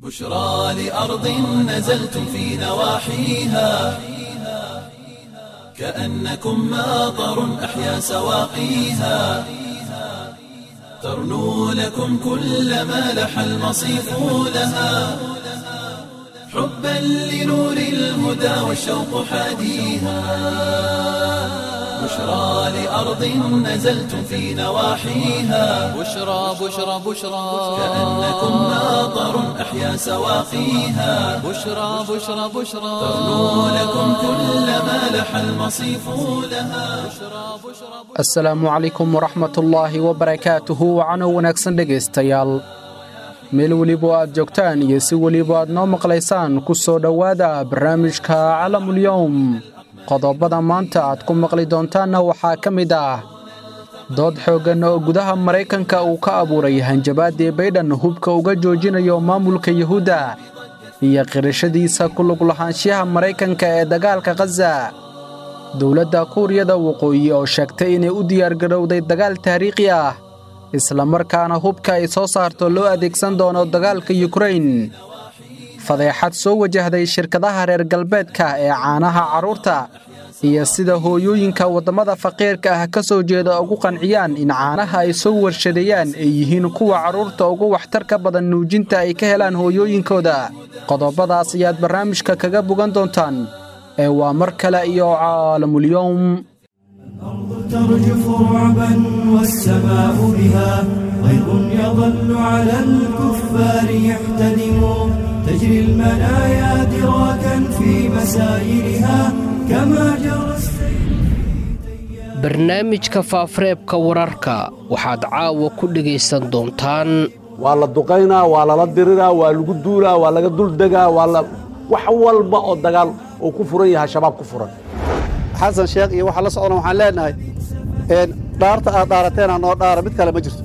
بشرى لأرض نزلتم في نواحيها كأنكم ماطر أحيا سواقيها ترنو لكم كل ما لح المصيف لها حبا لنور الهدى والشوق حاديها بشرى لأرض نزلتم في نواحيها بشرى بشرى بشرى كأنكم ماطر أحيا سواقيها بشرى بشرى بشرى ترنو لكم كل ما لح المصيف لها asalaamu calaykum waraxmatullaahi wabarakaatuhu wacano wanaagsan dhegaystayaal meel weliba aad joogtaan iyo si weliba aad noo maqlaysaan ku soo dhowaada barnaamijka calamulyowm qodobada maanta aad ku maqli doontaanna waxaa ka mid ah dood xooggan oo gudaha maraykanka uu ka abuuray hanjabaadii baydhan hubka uga joojinayo maamulka yuhuudda iyo qirashadiisa ku lug lahaanshiyaha maraykanka ee dagaalka khaza dowladda kuuriyada waqooyi oo sheegtay inay u diyaargarowday dagaal taariikhi ah islamarkaana hubka ay soo saarto loo adeegsan doono dagaalka yukrain fadeexad soo wajahday shirkadaha reer galbeedka ee caanaha carruurta iyo sida hooyooyinka waddamada faqiirka ah ka soo jeeda ugu qanciyaan in caanaha ay soo warshadeeyaan ay yihiin kuwa carruurta ugu waxtarka badan nuujinta ay ka helaan hooyooyinkooda qodobadaas ayaad barnaamijka kaga bogan doontaan ee waa mar kale iyo caalamulyowm ترجف رعبا والسماء بها غيظ يظل على الكفار يحتدم تجري المنايا دراكا في مسائلها كما جرى barnaamijka faafareebka wararka waxaad caawa ku dhegaysan doontaan waa la duqaynaa waa lala diriraa waa lagu duulaa waa laga duldegaa waa la wax walba oo dagaal uu ku furan yahay shabaab ku furan xasan sheekh iyo waxaa la socdana waxaan leenahay dhaarta aad dhaarateena noo dhaara mid kale ma jirto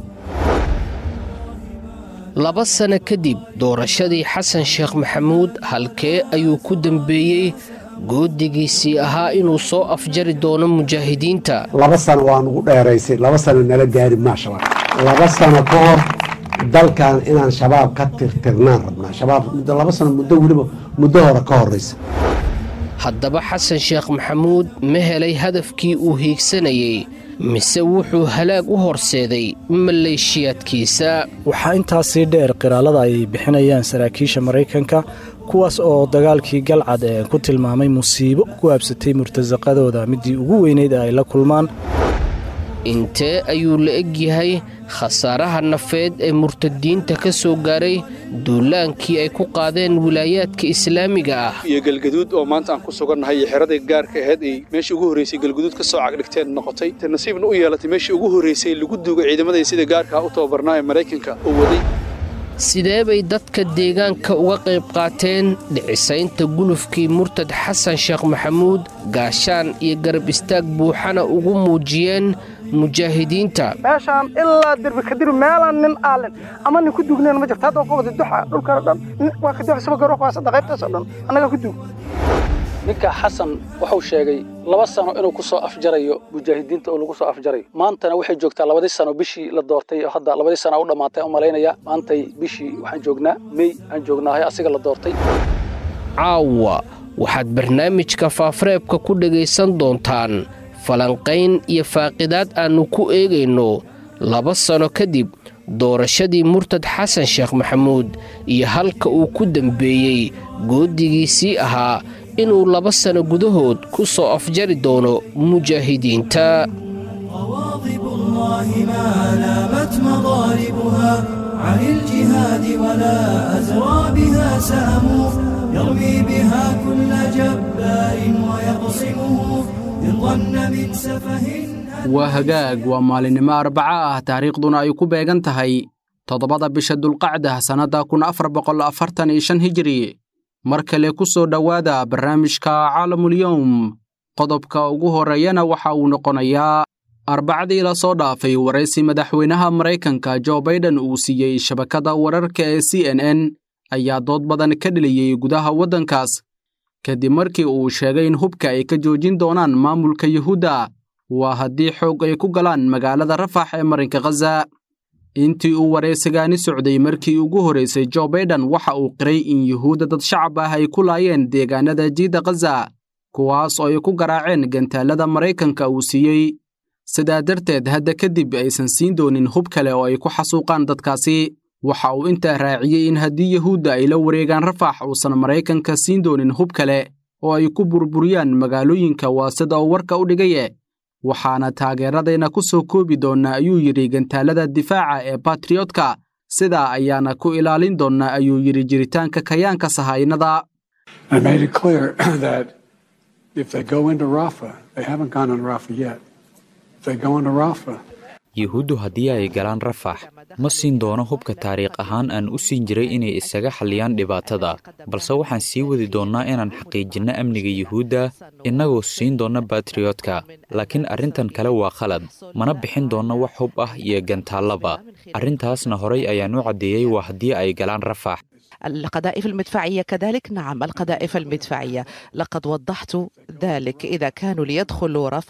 laba sanno kadib doorashadii xasan sheekh maxamuud halkee ayuu ku dembeeyey goodigiisii ahaa inuu soo afjari doono mujaahidiinta laba sano waa nugu dheeraysay laba sano nala gaari maa shabaab laba sano ka hor dalkan inaan shabaab ka tirtirnaan rabnaa shabaab muddo laba sano muddo weliba muddo hore ka horraysa haddaba xasan sheekh maxamuud ma helay hadafkii uu hiigsanayey mise wuxuu halaag u horseeday maleeshiyaadkiisa waxaa intaasii dheer qiraalada ay bixinayaan saraakiisha maraykanka kuwaas oo dagaalkii galcad ee ku tilmaamay musiibo ku habsatay murtasaqadooda midii ugu weynayd ay la kulmaan intee ayuu la eg yahay khasaaraha nafeed ee murtadiinta ka soo gaaray duulaankii ay ku qaadeen wilaayaadka islaamiga ah iyo galgaduud oo maanta aan ku sugannahay iyo xeradii gaarka ahayd ay meeshii ugu horraysay galgaduud ka soo cagdhigteen noqotay te nasiibna u yeelatay meeshii ugu horraysay lagu duugay ciidamaday sida gaarkaa u tababarnaa ee maraykanka oo waday sidee bay dadka deegaanka uga qayb qaateen dhicisaynta gulufkii murtad xasan sheekh maxamuud gaashaan iyo garab istaag buuxana ugu muujiyeen mujaahidiinta meeshaan ilaa derbi kadiri meelaan nin aalin ama nin ku duugnayn ma jirto hadda ka wada duxa dhulkana dhan waa ka duxa saba garoq waa saddex qaybtaasoo dhan annagaa ku duug ninka xasan wuxuu sheegay laba sano inuu ku soo afjarayo mujaahidiinta oo lagu soo afjarayo maantana waxay joogtaa labadii sano bishii la doortay oo hadda labadii sano u dhammaatay u malaynaya maantay bishii waxaan joognaa mey aan joognaahay asiga la doortay caawa waxaad barnaamijka faafareebka ku dhegaysan doontaan falanqayn iyo faaqidaad aannu ku eegayno laba sano kadib doorashadii murtad xasan sheekh maxamuud iyo halka uu ku dembeeyey goodigiisii ahaa inuu laba sano gudahood ku soo afjari doono mujaahidiinta غواضب الله ما نامت مضاربها عن الجهاد ولا أزرى بها سهم يرمي بها كل جبار ويقصمه إن ظن من سفه waa hagaag waa maalinimo arbaca ah taariikhduna ay ku beegan tahay toddobada bisha dulqacda sannadda kun afar boqol afartan iyo shan hijiri mar kale ku soo dhowaada barnaamijka caalamulyowm qodobka ugu horreeyana waxa uu noqonayaa arbacadii la soo dhaafay waraysi madaxweynaha maraykanka jo baiden uu siiyey shabakadda wararka ee c n n ayaa dood badan ka dheliyey gudaha waddankaas kadib markii uu sheegay in hubka ay ka joojin doonaan maamulka yuhuudda waa haddii xoog ay ku galaan magaalada rafax ee marinka khaza intii uu waraysigaani socday markii ugu horraysay jo baiden waxa uu qiray in yuhuudda dad shacab ah ay ku laayeen deegaanada jiidda khaza kuwaas oo ay ku garaaceen gantaallada maraykanka uu siiyey sidaa darteed hadda kadib aysan siin doonin hub kale oo ay ku xasuuqaan dadkaasi waxa uu intaa raaciyey in haddii yuhuudda ay la wareegaan rafax uusan maraykanka siin doonin hub kale oo ay ku burburiyaan magaalooyinka waa sida uu warka u dhigaye waxaana taageeradayna ku soo koobi doonnaa ayuu yidhi gantaallada difaaca ee batriyootka sidaa ayaana ku ilaalin doonnaa ayuu yidhi jiritaanka kayaanka sahaynada yuhuuddu haddii ay galaan rafax ma siin doono hubka taariikh ahaan aan u siin jiray inay isaga xalliyaan dhibaatada balse waxaan sii wadi doonnaa inaan xaqiijinno amniga yuhuudda innagoo siin doonna batriyootka laakiin arrintan kale waa khalad mana bixin doonno wax hub ah iyo gantaallaba arrintaasna horay ayaan u caddeeyey waa haddii ay galaan rafax القذائف المدفعية كذلك نعم القذائف المدفعية لقد وضحت ذلك إذا كانوا ليدخلوا رفح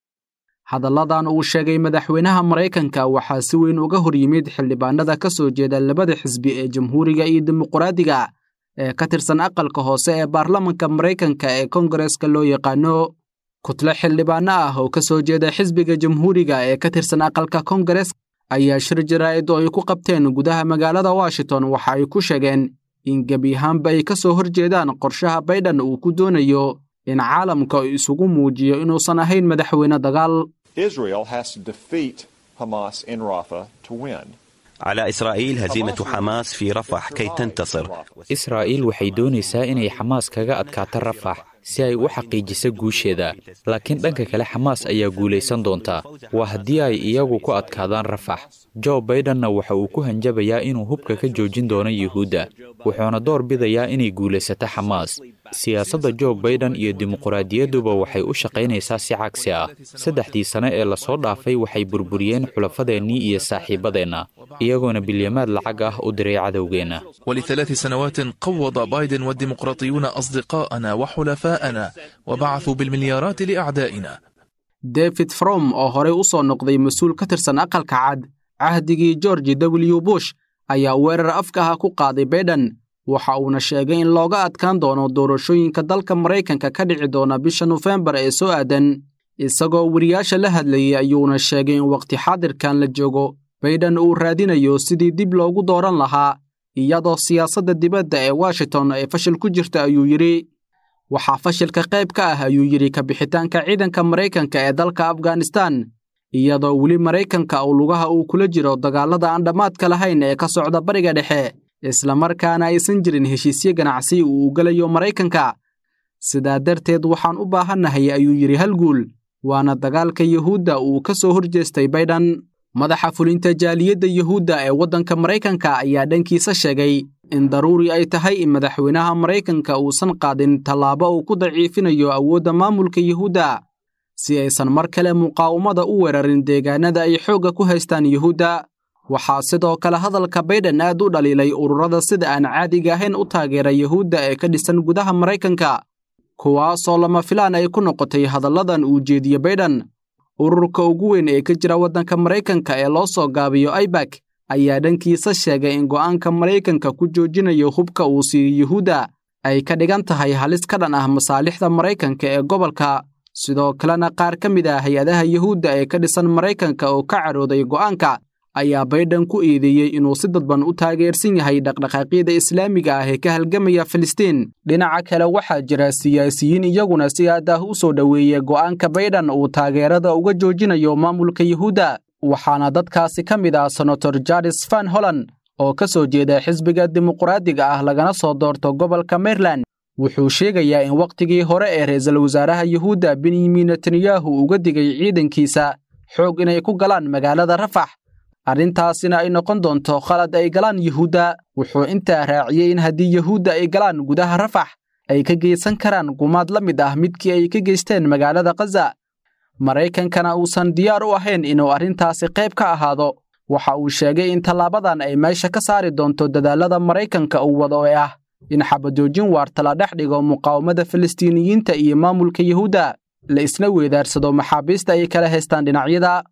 hadalladan uu sheegay madaxweynaha maraykanka waxaa si weyn uga hor yimid xildhibaanada ka soo jeeda labada xisbi ee jamhuuriga iyo dimuqraadiga ee ka tirsan aqalka hoose ee baarlamanka maraykanka ee kongareska loo yaqaano kutle xildhibaano ah oo ka soo jeeda xisbiga jamhuuriga ee ka tirsan aqalka kongares ayaa shir jaraa'id oo ay ku qabteen gudaha magaalada washington waxa ay ku sheegeen in gebi ahaanba ay ka soo hor jeedaan qorshaha baydhan uu ku doonayo in caalamka isugu muujiyo inuusan ahayn madaxweyne dagaal Israel has to defeat Hamas in Rafah to win. على إسرائيل هزيمة حماس في رفح كي تنتصر israa'iil waxay doonaysaa inay xamaas kaga adkaato rafax si ay u xaqiijiso guusheeda laakiin dhanka kale xamaas ayaa guulaysan doonta waa haddii ay iyagu ku adkaadaan rafax jo baidenna waxa uu ku hanjabayaa inuu hubka ka joojin doono yuhuudda wuxuuna door bidayaa inay guulaysato xamaas siyaasadda jo baiden iyo dimuqraadiyadduba waxay u shaqaynaysaa si cagsi ah saddexdii sane ee lasoo dhaafay waxay burburiyeen xulafadeennii iyo saaxiibadeenna iyagoona bilyamaad lacag ah u diray cadowgeenna ولثلاث سنوات قوض بايدن والديمقراطيون أصدقاءنا وحلفاءنا وبعثوا بالمليارات لأعدائنا david from oo horey u soo noqday mas-uul ka tirsan aqalka cad cahdigii george w bush ayaa weerar afkaha ku qaaday baiden waxa uuna sheegay in looga adkaan doono doorashooyinka dalka maraykanka ka dhici doona bisha nofembar ee soo aadan isagoo weriyaasha la hadlayay ayuuna sheegay in wakhti xaadirkan la joogo baiden uu raadinayo sidii dib loogu dooran lahaa iyadoo siyaasadda dibadda ee washington ay fashil ku jirta ayuu yidhi waxaa fashilka qayb ka ah ayuu yidhi ka bixitaanka ciidanka maraykanka ee dalka afghanistan iyadoo weli maraykanka uu lugaha uu kula jiro dagaallada aan dhammaadka lahayn ee ka socda bariga dhexe islamarkaana aysan jirin heshiisyo ganacsi uu u gelayo maraykanka sidaa darteed waxaan u baahannahay ayuu yidhi hal guul waana dagaalka yuhuudda uu ka soo horjeestay baydhan madaxa fulinta jaaliyadda yuhuudda ee waddanka maraykanka ayaa dhankiisa sheegay in daruuri ay tahay in madaxweynaha maraykanka uusan qaadin tallaabo uu ku daciifinayo awoodda maamulka yuhuudda si aysan mar kale muqaawamada u weerarin deegaanada ay xoogga ku haystaan yuhuudda waxaa sidoo kale hadalka baydhan aad u dhaliilay ururada sida aan caadiga ahayn u taageera yuhuudda ee ka dhisan gudaha maraykanka kuwaasoo lama filaan ay ku noqotay hadalladan uu jeediye baydhan ururka ugu weyn ee ka jira waddanka maraykanka ee loo soo gaabiyo aibak ayaa dhankiisa sheegay in go'aanka maraykanka ku joojinayo hubka uu siiyo yuhuudda ay ka dhigan tahay halis ka dhan ah masaalixda maraykanka ee gobolka sidoo kalena qaar ka mid ah hay-adaha yuhuudda ee ka dhisan maraykanka oo ka cadhooday go'aanka ayaa baydhan ku eedeeyey inuu si dadban u taageersan yahay dhaqdhaqaaqyada islaamiga ah ee ka halgamaya filistiin dhinaca kale waxaa jira siyaasiyiin iyaguna si aad ah u soo dhoweeyey go'aanka baydhan uu taageerada uga joojinayo maamulka yuhuudda waxaana dadkaasi ka mid ah senator jaris van holland oo ka soo jeeda xisbiga dimuqraadiga ah lagana soo doorto gobolka maryland wuxuu sheegayaa in wakhtigii hore ee ra'iisul wasaaraha yuhuudda benyamin netanyahu uga digay ciidankiisa xoog inay ku galaan magaalada rafax arrintaasina ay noqon doonto khalad ay galaan yuhuudda wuxuu intaa raaciyey in haddii yuhuudda ay galaan gudaha rafax ay ka geysan karaan gumaad la mid ah midkii ay ka geysteen magaalada khaza maraykankana uusan diyaar u ahayn inuu arrintaasi qayb ka ahaado waxa uu sheegay in tallaabadan ay meesha ka saari doonto dadaallada maraykanka uu wado ee ah in xabajoojin waarta la dhex dhigo muqaawamada falastiiniyiinta iyo maamulka yuhuudda la isna weedaarsado maxaabiista ay kala haystaan dhinacyada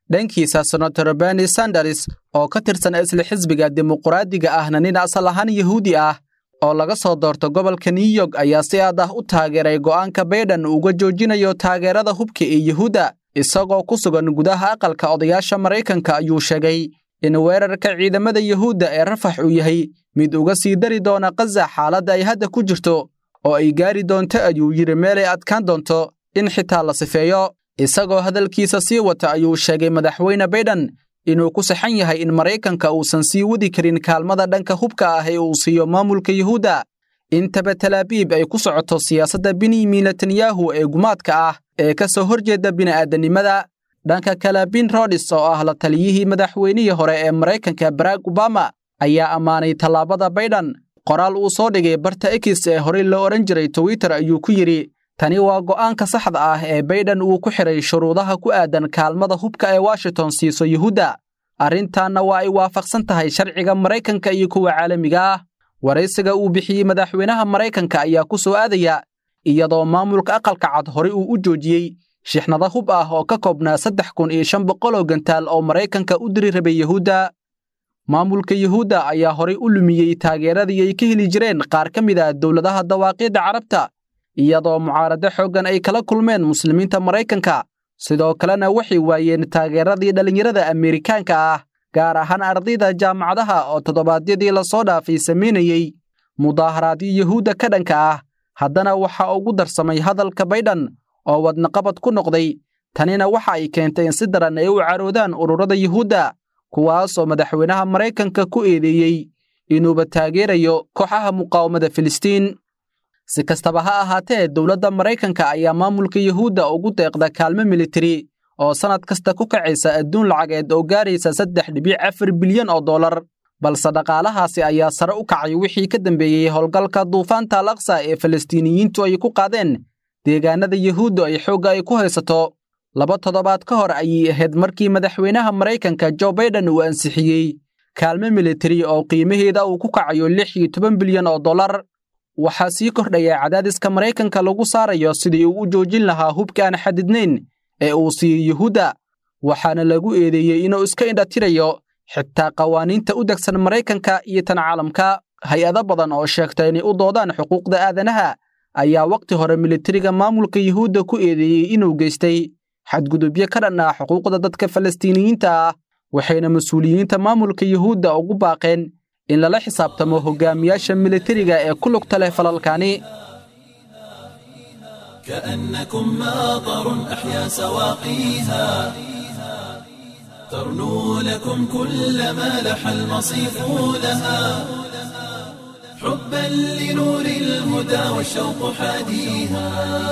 dhankiisa senator beni sanders oo ka tirsan isla xisbiga dimuqraadiga ahna nin asal ahaan yahuudi ah oo laga soo doorto gobolka new york ayaa si aad ah u taageeray go'aanka baydhan uga joojinayo taageerada hubka ee yuhuudda isagoo ku sugan gudaha aqalka odayaasha maraykanka ayuu sheegay in weerarka ciidamada yuhuudda ee rafax uu yahay mid uga sii dari doona khaza xaaladda ay hadda ku jirto oo ay gaari doonto ayuu yidhi meel ay adkaan doonto in xitaa la sifeeyo isagoo hadalkiisa sii wata ayuu sheegay madaxweyne baydhan inuu ku saxan yahay in maraykanka uusan sii wadi karin kaalmada dhanka hubka ah ee uu siiyo maamulka yuhuudda intaba talaabiib ay ku socoto siyaasadda benyamin netanyahu ee gumaadka ah ee ka soo horjeeda bini'aadanimada dhanka kale bin rodis oo ah la taliyihii madaxweynihii hore ee maraykanka barack obama ayaa ammaanay tallaabada baydhan qoraal uu soo dhigay barta ekis ee horey loo odhan jiray twitter ayuu ku yidhi tani waa go'aanka saxda ah ee baydhan uu ku xidhay shuruudaha ku aadan kaalmada hubka ee washington siiso yuhuudda arrintaanna waa ay waafaqsan tahay sharciga maraykanka iyo kuwa caalamiga ah waraysiga uu bixiyey madaxweynaha maraykanka ayaa ku soo aadaya iyadoo maamulka aqalka cad horey uu u joojiyey shixnada hub ah oo ka koobnaa saddex kun iyo shan boqol oo gantaal oo maraykanka u diri rabay yuhuudda maamulka yuhuudda ayaa horey u lumiyey taageeradii ay ka heli jireen qaar ka mid ah dowladaha dawaaqiidda carabta iyadoo mucaarado xooggan ay kala kulmeen muslimiinta maraykanka sidoo kalena waxay waayeen taageeradii dhallinyarada ameerikaanka ah gaar ahaan ardayda jaamacadaha oo toddobaadyadii lasoo dhaafay samaynayey mudaaharaadyo yuhuudda ka dhanka ah haddana waxaa ugu darsamay hadalka baydhan oo wadnaqabad ku noqday tanina waxa ay keentay in si daran ay u caroodaan ururada yuhuudda kuwaas oo madaxweynaha maraykanka ku eedeeyey inuuba taageerayo kooxaha muqaawamada filistiin si kastaba ha ahaatee dowladda maraykanka ayaa maamulka yuhuudda ugu deeqda kaalmo militari oo sannad kasta ku kacaysa adduun lacageed oo gaaraysa saddex dhibic afar bilyan oo dollar balse dhaqaalahaasi ayaa sare u kacay wixii ka dambeeyey howlgalka duufaanta al aqsa ee falastiiniyiintu ay ku qaadeen deegaanada yuhuudda ay xoogga ay ku haysato laba toddobaad ka hor ayay ahayd markii madaxweynaha maraykanka jo baydhan uu ansixiyey kaalmo militari oo qiimaheeda uu ku kacayo lix iyo toban bilyan oo dollar waxaa sii kordhaya cadaadiska maraykanka lagu saarayo sidii uu u joojin lahaa hubka aan xadidnayn ee uu siiyey yuhuudda waxaana lagu eedeeyey inuu iska indhatirayo xitaa qawaaniinta u degsan maraykanka iyo tan caalamka hay-ado badan oo sheegta inay u doodaan xuquuqda aadanaha ayaa wakhti hore militariga maamulka yuhuudda ku eedeeyey inuu geystay xadgudubyo ka dhan ah xuquuqda dadka falastiiniyiinta ah waxayna mas-uuliyiinta maamulka yuhuudda ugu baaqeen in lala xisaabtamo hogaamiyaasha militariga ee ku lugta leh falalkani كأنكم ماطر أحيا سواقيها ترنو لكم كل ما لح المصيف لها حبا لنور الهدى والشوق حاديها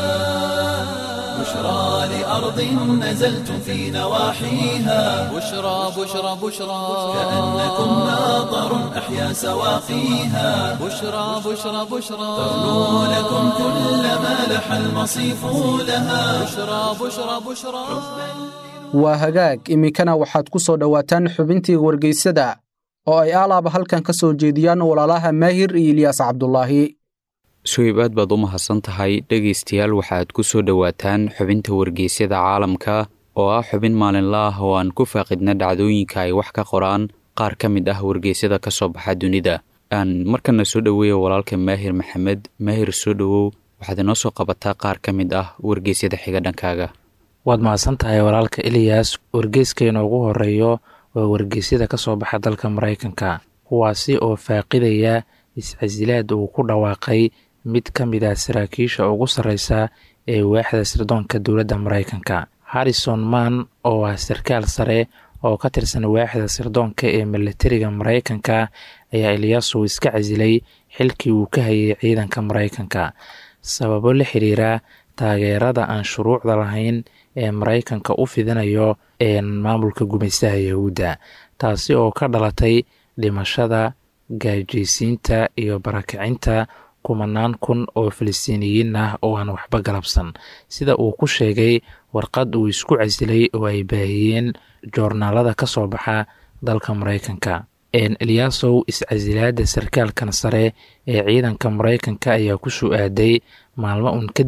بشرى لأرض نزلتم في نواحيها بشرى بشرى بشرى كأنكم ماطر أحيا سواقيها بشرى بشرى بشرى ترنو لكم كل ما لح المصيف لها بشرى بشرى بشرى waa hagaag iminkana waxaad ku soo dhowaataan xubintii wargeysada oo ay aalaaba halkan ka soo jeediyaan walaalaha maahir iyo ilyaas cabdulaahi suhayb aad baad u mahadsan tahay dhegaystayaal waxaad ku soo dhowaataan xubinta wargeysyada caalamka oo ah xubin maalinla ah oo aan ku faaqidna dhacdooyinka ay wax ka qoraan qaar ka mid ah wargeysyada ka soo baxa dunida aan markana soo dhoweeya walaalka maahir maxamed maahir soo dhowow waxaad inoo soo qabataa qaar ka mid ah wargeysyada xiga dhankaaga waad mahadsan tahay walaalka eliyas wargeyskeena ugu horeeyo waa wargeysyada ka soo baxa dalka maraykanka kuwaasi oo faaqidaya iscasilaad uu ku dhawaaqay mid ka mid ah saraakiisha ugu sarreysa ee waaxda sirdoonka dowladda maraykanka harrison mann oo ah sarkaal sare oo ka tirsan waaxda sirdoonka ee milatariga maraykanka ayaa eliyaasu iska casilay xilkii uu ka hayay ciidanka maraykanka sababo la xiriira taageerada aan shuruucda lahayn ee maraykanka u fidinayo maamulka gumaystaha yahuudda taasi oo ka dhalatay dhimashada gaajaysiinta iyo barakicinta kumanaan kun oo falastiiniyiin ah oo aan waxba galabsan sida uu ku sheegay warqad uu isku casilay oo ay baahiyeen joornaalada ka soo baxa dalka maraykanka eliyaasow iscasilaada sarkaalkan sare ee ciidanka maraykanka ayaa ku soo aaday maalmo uun kadib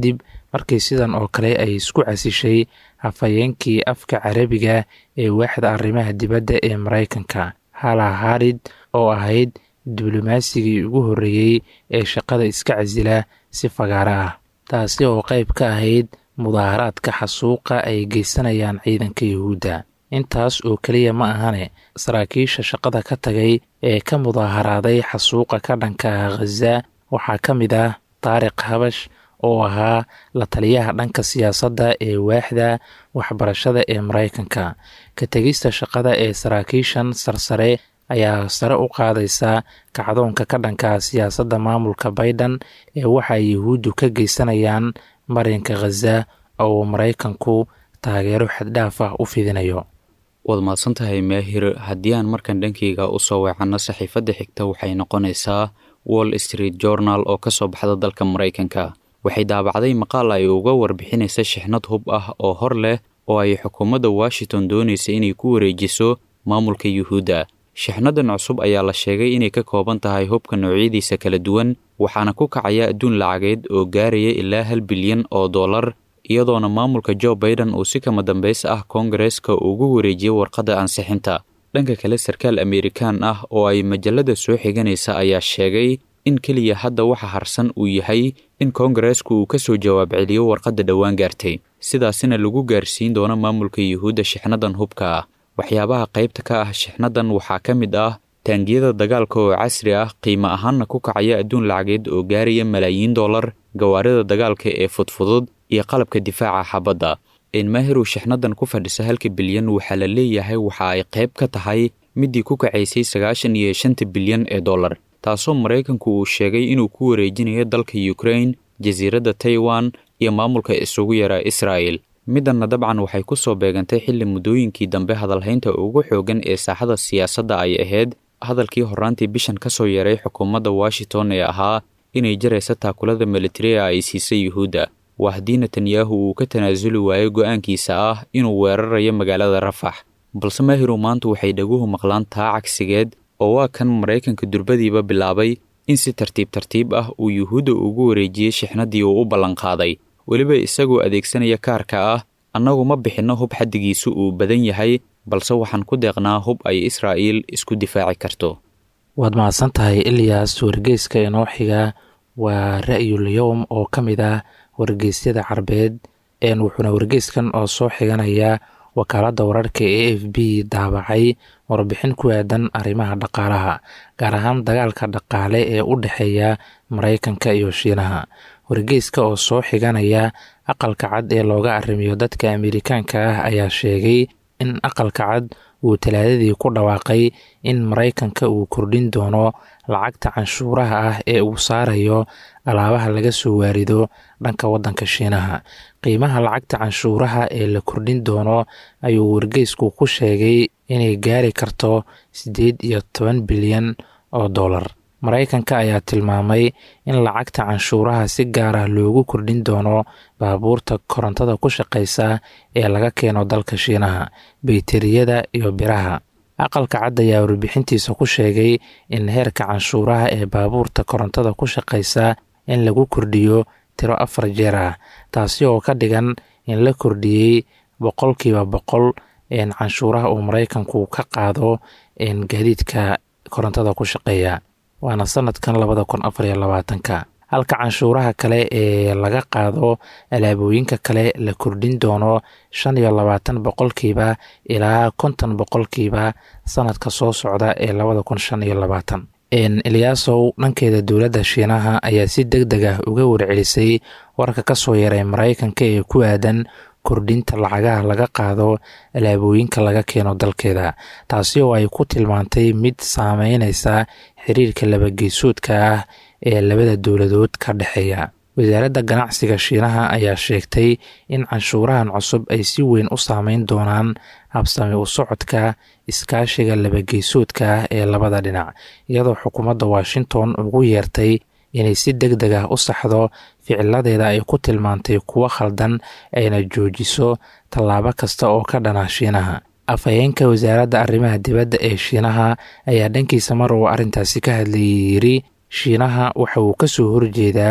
markii sidan oo kale ay isku casishay hafayeenkii afka carabiga ee waaxda arrimaha dibadda ee maraykanka hala harid oo ahayd diblomasigii ugu horreeyey ee shaqada iska casila si fagaaro ah taasi oo qayb ka ahayd mudaaharaadka xasuuqa ay geysanayaan ciidanka yuhuudda intaas oo keliya ma ahane saraakiisha shaqada ka tagay ee ka mudaaharaaday xasuuqa ka dhanka ah khaza waxaa ka mid ah taariq habash oo ahaa la taliyaha dhanka siyaasadda ee waaxda waxbarashada ee maraykanka ka tegista shaqada ee saraakiishan sarsare ayaa sare u qaadaysa kacdoonka ka dhanka siyaasadda maamulka baiden ee waxa ay yuhuuddu ka geysanayaan marinka khaza oo maraykanku taageero xaddhaaf ah u fidinayo waad mahadsantahay maahir haddii aan markan dhankayga u soo weecanno saxiifadda xigta waxay noqonaysaa wall street journal oo ka soo baxda dalka maraykanka waxay daabacday maqaal ay uga warbixinaysa shixnad hub ah oo hor leh oo ay xukuumadda washington doonaysa inay ku wareejiso maamulka yuhuudda shixnadan cusub ayaa la sheegay inay ka kooban tahay hubka noocyadiisa kala duwan waxaana ku kacaya adduun lacageed oo gaaraya ilaa hal bilyan oo dollar iyadoona maamulka jo baiden uu si kama dambays ah koongareeska ugu wareejiyey warqadda ansixinta dhanka kale sarkaal amerikaan ah oo ay majalada soo xiganaysa ayaa sheegay in keliya hadda waxa harsan uu yahay in koongareesku uu ka soo jawaab celiyo warqadda dhowaan gaartay sidaasina lagu gaarsiin doono maamulka yuhuudda shixnadan hubka ah waxyaabaha qaybta ka ah shixnadan waxaa ka mid ah taangiyada dagaalka oo casri ah qiimo ahaanna ku kacaya adduun lacageed oo gaaraya malaayiin dollar gawaarida dagaalka ee fudfudud iyo qalabka difaaca xabadda enmahiru shixnadan ku fadhisa halka bilyan waxaa la leeyahay waxa ay qayb ka tahay midii ku kacaysay sagaashan iyo shanta bilyan ee dollar taasoo maraykanku uu sheegay inuu ku wareejinayo dalka ukrain jasiiradda taiwan iyo maamulka isugu yaraa israa'el middanna dabcan waxay ku soo beegantay xilli muddooyinkii dambe hadalhaynta ugu xooggan ee saaxada siyaasadda ay ahayd hadalkii horraantii bishan ka soo yaray xukuumadda washington ee ahaa inay jaraysa taakulada militariga ay siisay yuhuudda waa haddii netanyahu uu ka tanaasuli waayo go'aankiisa ah inuu weerarayo magaalada rafax balse maahiru maanta waxay dhaguhu maqlaan taa cagsigeed oo waa kan maraykanka durbadiiba bilaabay in si tartiib tartiib ah uu yuhuudda ugu wareejiyey shixnadii uu u ballanqaaday weliba isagoo adeegsanaya kaarka ah annagu ma bixinno hub xaddigiisu uu badan yahay balse waxaan ku deeqnaa hub ay israa'iil isku difaaci karto waad mahadsan tahay ilyaas wargeyska inoo xiga waa ra'yul yowm oo ka mid ah wargeysyada carbeed een wuxuuna wargeyskan oo soo xiganaya wakaaladda wararka e f b daabacay warbixin ku aadan arrimaha dhaqaalaha gaar ahaan dagaalka dhaqaale ee u dhexeeya maraykanka iyo shiinaha wargeyska oo soo xiganaya aqalka cad ee looga arrimiyo dadka amerikaanka ah ayaa sheegay in aqalka cad uu talaadadii ku dhawaaqay in maraykanka uu kordhin doono lacagta canshuuraha ah ee uu saarayo alaabaha laga soo waarido dhanka waddanka shiinaha qiimaha lacagta canshuuraha ee la kordhin doono ayuu wargeysku ku sheegay inay gaari karto siddeed iyo toban bilyan oo dollar maraykanka ayaa tilmaamay in lacagta canshuuraha si gaar ah loogu kordhin doono baabuurta korontada ku shaqaysa ee laga keeno dalka shiinaha bayteriyada iyo biraha aqalka cad ayaa warbixintiisa ku sheegay in heerka canshuuraha ee baabuurta korontada ku shaqaysa in lagu kordhiyo tiro afar jeer ah taasi oo ka dhigan in la kordhiyey boqolkiiba boqol canshuuraha uu maraykanku ka qaado gaadiidka korontada ku shaqeeya waana sanadkan labada kun afar iyo labaatanka halka canshuuraha kale ee laga qaado alaabooyinka kale la kordhin doono shan iyo labaatan boqolkiiba ilaa konton boqolkiiba sanadka soo socda ee labada kun shan iyo labaatan eliyaasow dhankeeda dowladda shiinaha ayaa si deg deg ah uga warcelisay warka ka soo yaray maraykanka ee ku aadan kordhinta lacagaha laga qaado alaabooyinka laga keeno dalkeeda taasi oo ay ku tilmaantay mid saameyneysa xiriirka labageysoodka ah ee labada dowladood ka dhexeeya wasaaradda ganacsiga shiinaha ayaa sheegtay in canshuurahan cusub ay si weyn u saameyn doonaan habsami u socodka iskaashiga labageysoodka ah ee labada dhinac iyadoo xukuumadda washington ugu yeertay inay si deg deg ah u saxdo ficiladeeda ay ku tilmaantay kuwo khaldan ayna joojiso tallaabo kasta oo ka dhana shiinaha afhayeenka wasaaradda arrimaha dibadda ee shiinaha ayaa dhankiisa mar uu arrintaasi ka hadlayay yiri shiinaha waxa uu ka soo horjeedaa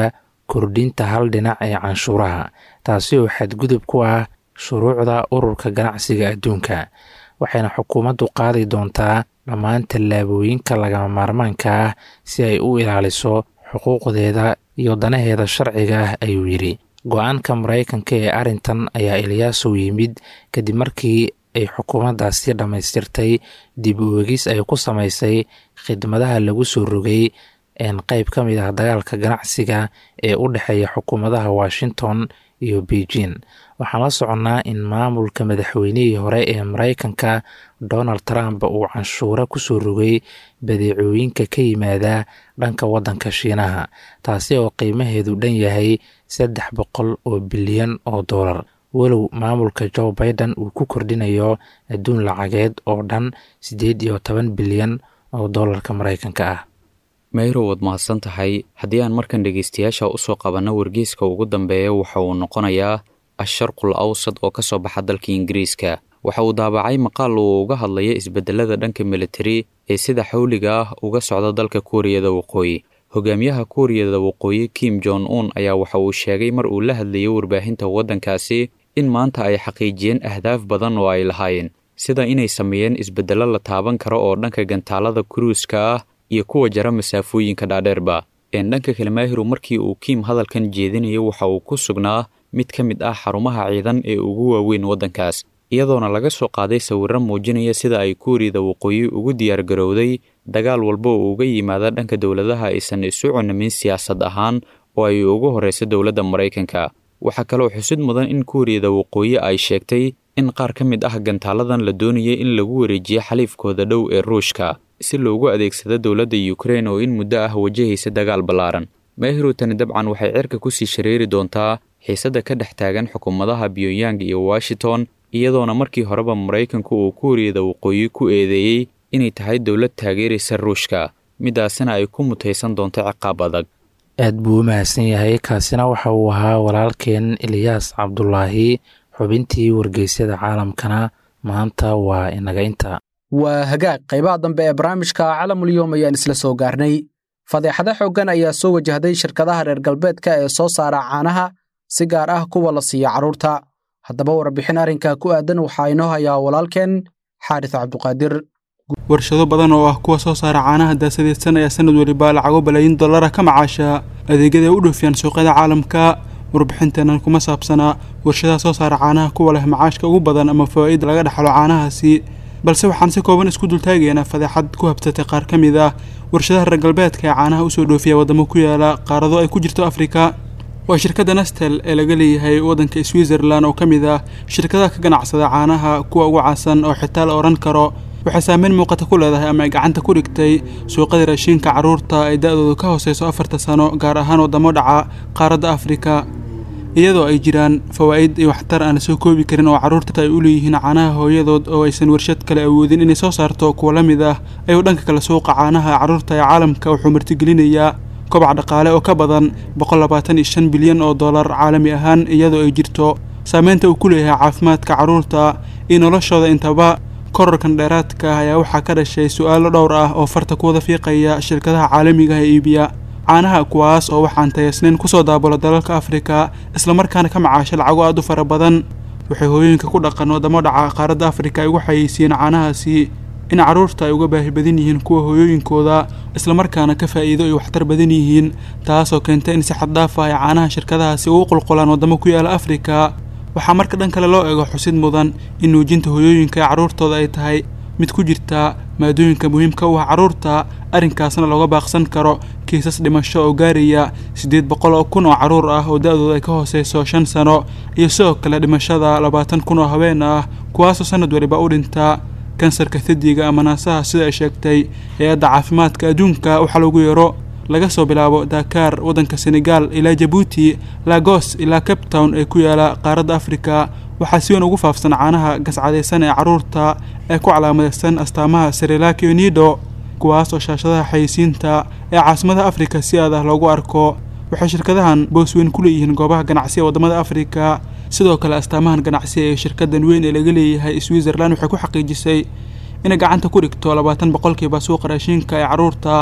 kordhinta hal dhinac ee canshuuraha taasi oo xadgudub ku ah shuruucda ururka ganacsiga adduunka waxayna xukuumaddu qaadi doontaa dhammaan tallaabooyinka lagama maarmaanka ah si ay u ilaaliso xuquuqdeeda iyo danaheeda sharciga ah ayuu yidhi go-aanka maraykanka ee arrintan ayaa ilyaasow yimid kadib markii ay xukuumaddaasi dhammaystirtay dib u egis ay ku samaysay khidmadaha lagu soo rogay qeyb ka mid ah dagaalka ganacsiga ee u dhexeeya xukuumadaha washington iyo beijing waxaan la soconnaa in maamulka madaxweynihii hore ee maraykanka donald trump uu canshuuro ku soo rogay badeecooyinka ka yimaada dhanka waddanka shiinaha taasi oo qiimaheedu dhan yahay saddex boqol oo bilyan oo dollar walow maamulka joe biden uu ku kordhinayo adduun lacageed oo dhan siddeed iyo toban bilyan oo dollarka maraykanka ah mayro waad mahadsan tahay haddii aan markan dhegaystayaasha usoo qabanno wargeyska ugu dambeeya waxa uu noqonayaa asharqul awsad oo ka soo baxa dalka ingiriiska waxa uu daabacay maqaal uu uga hadlaya isbedelada dhanka militari ee sida xawliga ah uga socda dalka kuuriyada waqooyi hogaamiyaha kuuriyada waqooyi kim jon un ayaa waxa uu sheegay mar uu la hadlayay warbaahinta waddankaasi in maanta ay xaqiijiyeen ahdaaf badan oo ay lahaayeen sida inay sameeyeen isbedello la taaban karo oo dhanka gantaalada kuruuska ah iyo kuwa jara masaafooyinka dhaadheerba een dhanka kale maahiru markii uu kiim hadalkan jeedinayo waxa uu ku sugnaa mid ka mid ah xarumaha ciidan ee ugu waaweyn waddankaas iyadoona laga soo qaaday sawirro muujinaya sida ay kuuriyada waqooyi ugu diyaargarowday dagaal walba oo uga yimaada dhanka dowladaha aysan isu cunamin siyaasad ahaan oo ay ugu horreyso dowladda maraykanka waxaa kaloo xusid mudan in kuuriyada waqooyi ay sheegtay in qaar ka mid ah gantaaladan la doonayay in lagu wareejiyo xaliifkooda dhow ee ruushka si loogu adeegsado dowladda ukrein oo in muddo ah wajahaysa dagaal ballaaran maahiru tani dabcan waxay cirka kusii shareeri doontaa xiisadda ka dhex taagan xukuumadaha pyongyang iyo washington iyadoona markii horeba maraykanku uu kuuriyada waqooyi ku eedeeyey inay tahay dowlad taageeraysa ruushka midaasina ay ku mutaysan doonto ciqaab adag aad buu u mahadsan yahay kaasina waxa uu ahaa walaalkeen eliyaas cabdulaahi xubintii wargeysyada caalamkana maanta waa inaga inta waa hagaag qaybaha dambe ee barnaamijka calamulyoom ayaan isla soo gaarnay fadeexado xooggan ayaa soo wajahday shirkadaha reer galbeedka ee soo saara caanaha si gaar ah kuwa la siiya carruurta haddaba warbixin arrinka ku aadan waxaa inoo hayaa walaalkeen xaaris cabduqaadir warshado badan oo ah kuwa soo saara caanaha daasadeysan ayaa sanad weliba lacago balaayin dollara ka macaasha adeegyada ay u dhoofiyaan suuqyada caalamka warbixinteenan kuma saabsanaa warshadaha soo saara caanaha kuwa leh macaashka ugu badan ama fawaa'id laga dhaxlo caanahaasi balse waxaan si kooban isku dultaagaynaa fadeexad ku habsatay qaar ka mid ah warshadaha reer galbeedka ee caanaha usoo dhoofiya waddamo ku yaala qaarado ay ku jirto afrika waa shirkadda nastel ee laga leeyahay waddanka switzerland oo ka mid ah shirkadaha ka ganacsada caanaha kuwa ugu caansan oo xitaa la odhan karo waxay saameyn muuqata ku leedahay ama ay gacanta ku dhigtay suuqada raashiinka carruurta ay da-doodu ka hooseyso afarta sano gaar ahaan waddamo dhaca qaaradda afrika iyadoo ay jiraan fawaa'id iyo waxtar aan la soo koobi karin oo carruurta ay u leeyihiin caanaha hooyadood oo aysan warshad kale awoodin inay soo saarto kuwa la mid ah ayuu dhanka kale suuqa caanaha carruurta ee caalamka wuxuu martigelinayaa kobac dhaqaale oo ka badan boqol labaatan iyo shan bilyan oo dollar caalami ahaan iyadoo ay jirto saameynta uu ku leeyahay caafimaadka carruurta iyo noloshooda intaba korarkan dheeraadka ah ayaa waxaa ka dhashay su-aalo dhowr ah oo farta ku wada fiiqaya shirkadaha caalamiga ee iibiya caanaha kuwaas oo waxaan tayaysnayn kusoo daabulo dalalka afrika islamarkaana ka macaasha lacago aad u fara badan waxay hooyooyinka ku dhaqan waddamo dhaca qaaradda afrika ay ugu xayeysiiyeen caanahaasi in carruurta ay uga baahi badan yihiin kuwa hooyooyinkooda islamarkaana ka faa'iido ay waxtar badan yihiin taasoo keentay in si xaddhaaf ah ay caanaha shirkadahaasi ugu qulqulaan waddamo ku yaala afrika waxaa marka dhan kale loo eego xusid mudan in nuujinta hooyooyinka ee carruurtooda ay tahay mid ku jirta maadooyinka muhiimka u ah carruurta arrinkaasna looga baaqsan karo kiisas dhimasho oo gaaraya siddeed boqol oo kun oo carruur ah oo da-dooda ay ka hooseyso shan sano iyo sidoo kale dhimashada labaatan kun oo haween ah kuwaasoo sanad waliba u dhinta kansarka thadiga ama naasaha sida ay sheegtay hay-adda caafimaadka adduunka waxaa lagu yeero laga soo bilaabo dakar waddanka senegal ilaa jabuuti lagos ilaa cape town ee ku yaala qaaradda afrika waxaa si weyn ugu faafsan caanaha gascadaysan ee carruurta ee ku calaamadaysan astaamaha sarilakiyo nido kuwaas oo shaashadaha xayeysiinta ee caasimadaha afrika si aad ah loogu arko waxay shirkadahan boos weyn ku leeyihiin goobaha ganacsi ee waddamada afrika sidoo kale astaamahan ganacsi ee shirkadan weyn ee laga leeyahay switzerland waxay ku xaqiijisay inay gacanta ku dhigto labaatan boqolkiiba suuqa raashiinka ee carruurta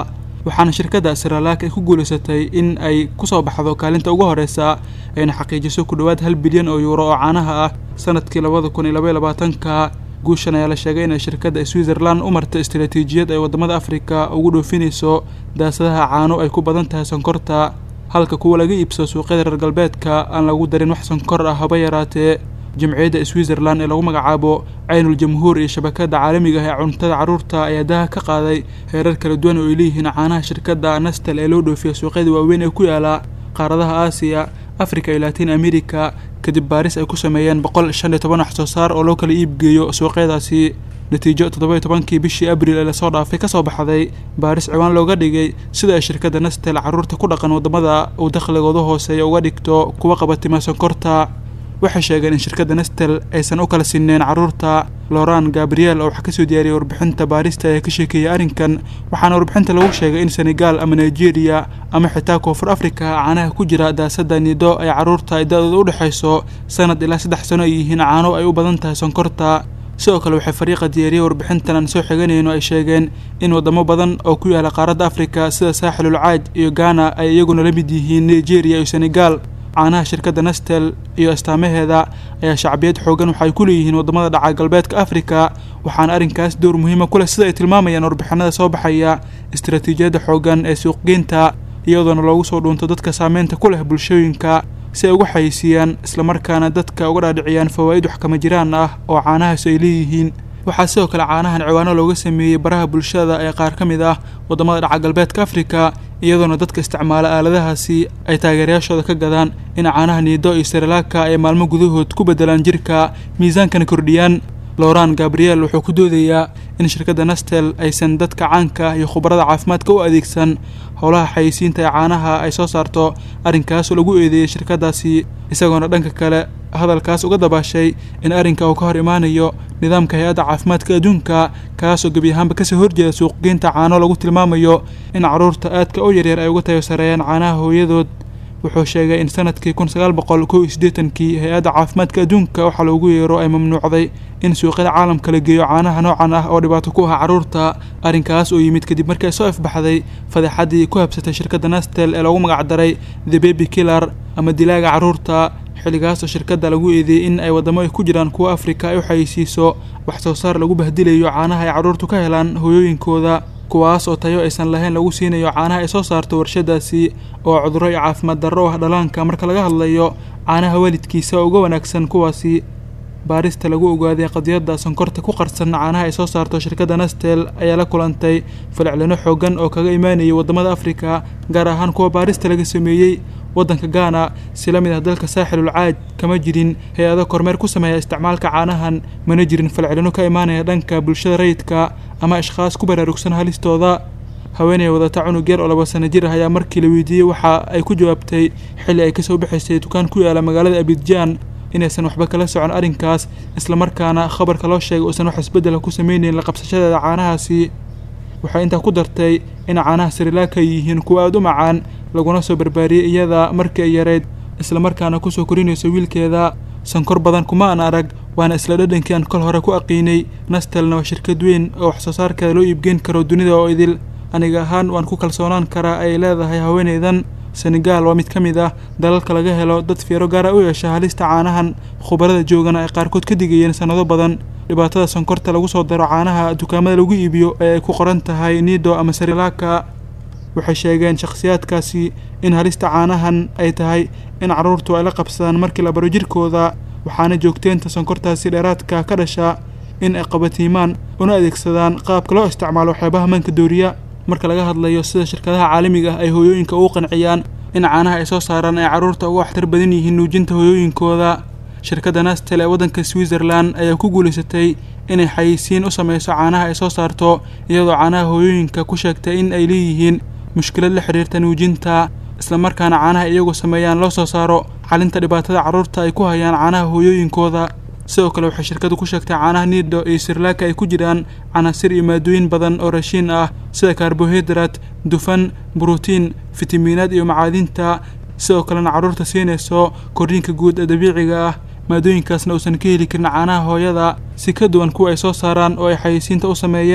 waxaana shirkadda siralaak ay ku guulaysatay in ay kusoo baxdo kaalinta ugu horeysa ayna xaqiijiso ku dhowaad hal bilyan oo yuuro oo caanaha ah sanadkii labada kun iyo labaiyo labaatanka guushan ayaa la sheegay inay shirkadda switzerland u martay istaraatiijiyad ay waddamada afrika ugu dhoofinayso daasadaha caano ay ku badan tahay sonkorta halka kuwa laga iibsado suuqyada reer galbeedka aan lagu darin wax sonkor ah haba yaraatee jamciyadda switzerland ee lagu magacaabo caynul jamhuur iyo shabakadda caalamiga ah ee cuntada carruurta ayaa daha ka qaaday heerar kala duwan oo ay leeyihiin caanaha shirkadda nastal ee loo dhoofiya suuqyada waaweyn ee ku yaala qaaradaha aasiya afrika iyo latin america kadib baaris ay ku sameeyeen boqol shan iyo toban wax soo saar oo loo kala iibgeeyo suuqyadaasi natiijo toddoba iyo tobankii bishii abril ee lasoo dhaafay kasoo baxday baaris ciwaan looga dhigay sida ay shirkadda nastel carruurta ku dhaqan waddamada uu dakhligooda hooseeya uga dhigto kuwa qabatima sonkorta waxay sheegeen in shirkadda nestel aysan u kala sineen carruurta loran gabriel oo wax ka soo diyaariyay warbixinta baarista ee ka sheekeeyay arrinkan waxaana warbixinta lagu sheegay in senegal ama nigeria ama xitaa koonfur afrika caanaha ku jira daasada nido ay carruurta ay da-dooda u dhexayso sanad ilaa saddex sano ay yihiin caano ay u badan tahay sonkorta sidoo kale waxay fariiqa diyaariyey warbixintan aan soo xiganayno ay sheegeen in waddamo badan oo ku yaala qaaradda afrika sida saaxilul caaj iyo ghana ay iyaguna la mid yihiin nigeria iyo senegal caanaha shirkadda nestel iyo astaamaheeda ayaa shacbiyad xoogan waxaay ku leeyihiin waddamada dhaca galbeedka afrika waxaana arrinkaas door muhiima ku leh sida ay tilmaamayaan warbixinada soo baxaya istaraatiijiyadda xoogan ee suuqgeynta iyadoona loogu soo dhuunto dadka saameynta ku leh bulshooyinka si ay uga xayisiiyaan islamarkaana dadka uga dhaadhiciyaan fawaa'id wax kama jiraan ah oo caanahaas ay leeyihiin waxaa sidoo kale caanahan ciwaano looga sameeyey baraha bulshada ee qaar ka mid ah waddamada dhaca galbeedka afrika iyadoona dadka isticmaala aaladahaasi ay taageerayaashooda ka gadaan in caanaha niido iyo siralaaka ay maalmo gudahood ku beddelaan jirka miisaankana kordhiyaan loran gabriel wuxuu ku doodayaa in shirkadda nastel aysan dadka caanka iyo khubarada caafimaadka u adeegsan howlaha xayisiinta ee caanaha ay soo saarto arrinkaasoo lagu eedeeyey shirkaddaasi isagoona dhanka kale hadalkaas uga dabaashay in arrinka uu ka hor imaanayo nidaamka hay-adda caafimaadka adduunka kaasoo gebi ahaanba kasoo horjeeda suuqgeynta caano lagu tilmaamayo in carruurta aadka u yaryar ay uga tayo sareeyaan caanaha hooyadood wuxuu sheegay in sanadkii kun sagaal boqol kow iyo siddeetankii hay-adda caafimaadka adduunka waxaa loogu yeero ay mamnuucday in suuqyada caalamka la geeyo caanaha noocan ah oo dhibaato ku ah carruurta arrinkaas oo yimid kadib markii ay soo ifbaxday fadeexaddii ku habsatay shirkadda nastel ee loogu magacdaray the baby killar ama dilaaga carruurta xilligaasoo shirkadda lagu eedeeyey in ay waddamo ay ku jiraan kuwa afrika ay u xayeysiiso wax soo saar lagu bahdilayo caanaha ay carruurtu ka helaan hooyooyinkooda kuwaas oo tayo aysan lahayn lagu siinayo caanaha ay soo saarto warshadaasi oo cudurro iyo caafimaad darro u ah dhalaanka marka laga hadlayo caanaha waalidkiisa oo uga wanaagsan kuwaasi baarista lagu ogaaday qadiyadda sonkorta ku qarsan caanaha ay soo saarto shirkadda nastel ayaa la kulantay falcilino xoogan oo kaga imaanayay waddamada afrika gaar ahaan kuwa baarista laga sameeyey waddanka gaana si la mid ah dalka saaxilul caaj kama jirin hay-ado kormeer ku sameeya isticmaalka caanahan mana jirin falcelino ka imaanaya dhanka bulshada rayidka ama ashkhaas ku baraarugsan halistooda haweeney wadata cunug yar oo laba sano jir ah ayaa markii la weydiiyey waxa ay ku jawaabtay xilli ay kasoo bixaysay dukaan ku yaala magaalada abidjaan inaysan waxba kala socon arrinkaas islamarkaana khabarka loo sheegay uusan wax isbeddela ku sameyneyn la qabsashadeeda caanahaasi waxay intaa ku dartay in caanaha sirilaaka ay yihiin kuwa aada u macaan laguna soo barbaariyey iyada markii ay yareyd islamarkaana kusoo korinayso wiilkeeda sankor badan kuma aan arag waana isla dhadhankii aan kol hore ku aqiinay nastelna waa shirkad weyn oo wax soo saarkeeda loo iibgeyn karo dunida oo idil aniga ahaan waan ku kalsoonaan karaa ay leedahay haweeneydan senegal waa mid ka mid ah dalalka laga helo dad fiiro gaara u yeesha halista caanahan khubarada joogana ay qaarkood ka digayeen sannado badan dhibaatada sonkorta lagu soo daro caanaha dukaamada lagu iibiyo ee ay ku qoran tahay nido ama sarilaka waxay sheegeen shakhsiyaadkaasi in halista caanahan ay tahay in carruurtu ay la qabsadaan markii la baro jirkooda waxaana joogteenta sonkortaasi dheeraadka ka dhasha in ay qabatiimaan una adeegsadaan qaabka loo isticmaalo waxyaabaha manka dooriya marka laga hadlayo sida shirkadaha caalamiga ah ay hooyooyinka ugu qanciyaan in caanaha ay soo saaraan ay carruurta uga waxtar badan yihiin nuujinta hooyooyinkooda shirkadda nastel ee waddanka switzerland ayaa ku guulaysatay inay xayeysiin u sameyso caanaha ay soo saarto iyadoo caanaha hooyooyinka ku sheegtay in ay leeyihiin mushkilad la xiriirta nuujinta islamarkaana caanaha iyagu sameeyaan loo soo saaro xalinta dhibaatada carruurta ay ku hayaan caanaha hooyooyinkooda sidoo kale waxay shirkadu ku sheegtay caanaha nido iyo sirlaaka ay ku jiraan canaasir iyo maadooyin badan oo rashiin ah sida karbohidrat dufan brotiin fitamiinaad iyo macaadinta sidoo kalena carruurta siinayso korriinka guud ee dabiiciga ah maadooyinkaasna uusan ka heli karin caanaha hooyada si ka duwan kuwa ay soo saaraan oo ay xayeysiinta u sameeyeen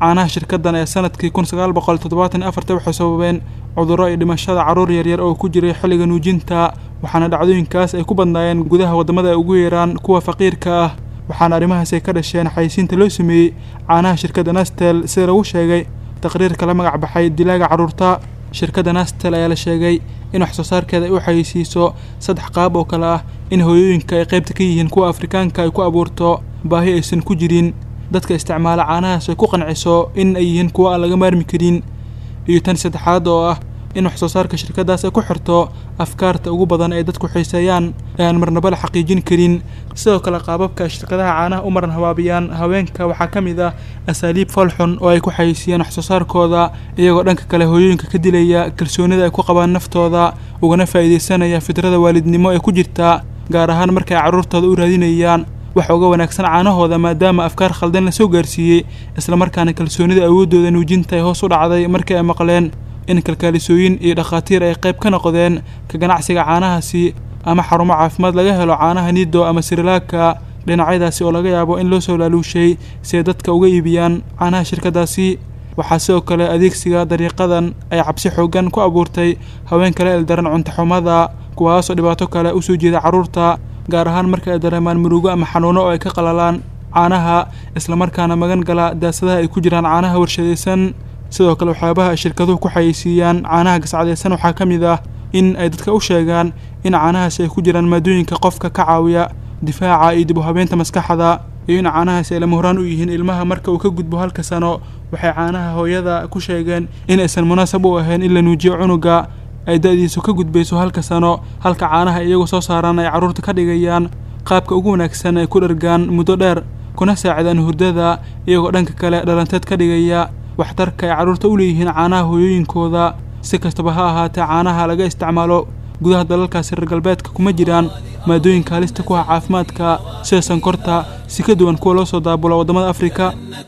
caanaha shirkaddan ee sanadkii kun sagaal boqol toddobaatan iyo afarta waxay sababeen cudurro iyo dhimashada carruur yaryar oo ku jiray xilliga nuujinta waxaana dhacdooyinkaas ay ku badnaayeen gudaha waddamada ay ugu yeeraan kuwa faqiirka ah waxaana arrimahaasi ka dhasheen xayisiinta loo sameeyey caanaha shirkadda nastel sida lagu sheegay taqriirka la magac baxay dilaaga carruurta shirkadda nastel ayaa la sheegay in wax soo saarkeeda ay u xayeysiiso saddex qaab oo kale ah in hooyooyinka ay qaybta ka yihiin kuwa afrikaanka ay ku abuurto baahi aysan ku jirin dadka isticmaala caanahaas ay ku qanciso in ay yihiin kuwa aan laga maarmi karin iyo tan saddexaad oo ah in wax soo saarka shirkaddaas ay ku xirto afkaarta ugu badan ee dadku xiiseeyaan ee aan marnaba la xaqiijin karin sidoo kale qaababka ay shirkadaha caanaha u maran habaabiyaan haweenka waxaa ka mid ah asaaliib falxun oo ay ku xayeysiiyaan wax soo saarkooda iyagoo dhanka kale hooyooyinka ka dilaya kalsoonida ay ku qabaan naftooda ugana faa'iidaysanaya fidrada waalidnimo ee ku jirta gaar ahaan marka ay carruurtooda u raadinayaan wax uga wanaagsan caanahooda maadaama afkaar khaldan la soo gaarsiiyey islamarkaana kalsoonida awooddooda nuujinta ay hoos u dhacday markii ay maqleen in kalkaalisooyin iyo dhakhaatiir ay qayb ka noqdeen ka ganacsiga caanahaasi ama xarumo caafimaad laga helo caanaha nido ama sirilaaka dhinacyadaasi oo laga yaabo in loo soo laaluushay si ay dadka uga iibiyaan caanaha shirkaddaasi waxaa sidoo kale adeegsiga dariiqadan ay cabsi xooggan ku abuurtay haween kale eldaran cuntaxumada kuwaasoo dhibaato kale u soo jeeda carruurta gaar ahaan marka ay dareemaan murugo ama xanuuno oo ay ka qalalaan caanaha islamarkaana magan gala daasadaha ay ku jiraan caanaha warshadaysan sidoo kale waxyaabaha ay shirkaduhu ku xayeysiiyaan caanaha gascadaysan waxaa ka mid ah in ay dadka u sheegaan in caanahaasi ay ku jiraan maadooyinka qofka ka caawiya difaaca iyo dib u habeynta maskaxda iyo in caanahaasi ay lama horaan u yihiin ilmaha marka uu ka gudbo halka sano waxay caanaha hooyada ku sheegeen in aysan munaasab u ahayn in la nuujiyo cunuga ay da-diisu ka gudbayso halka sano halka caanaha iyagu soo saaraan ay carruurta ka dhigayaan qaabka ugu wanaagsan ay ku dhargaan muddo dheer kuna saacidaan hurdada iyagoo dhanka kale dhalanteed ka dhigaya waxtarka ay carruurta u leeyihiin caanaha hooyooyinkooda si kastaba ha ahaatee caanaha laga isticmaalo gudaha dalalkaasi reer galbeedka kuma jiraan maadooyinka halista ku ah caafimaadka sida sankorta si ka duwan kuwa loo soo daabulo waddamada afrika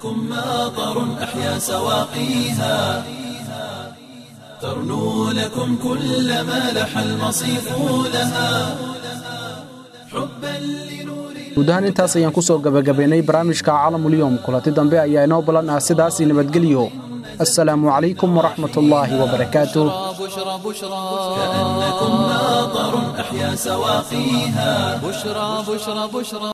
ترنو لكم كل ما لح المصيف لها guud ahaan intaas ayaan ku soo gabagabaynay barnaamijka caalamulyoom kulanti dambe ayaa inoo ballan ah sidaasi nabadgelyo assalaamu calaykum waraxmat ullaahi wabarakaatuh بشرى بشرى كأنكم ناظر أحيا سواقيها بشرى بشرى بشرى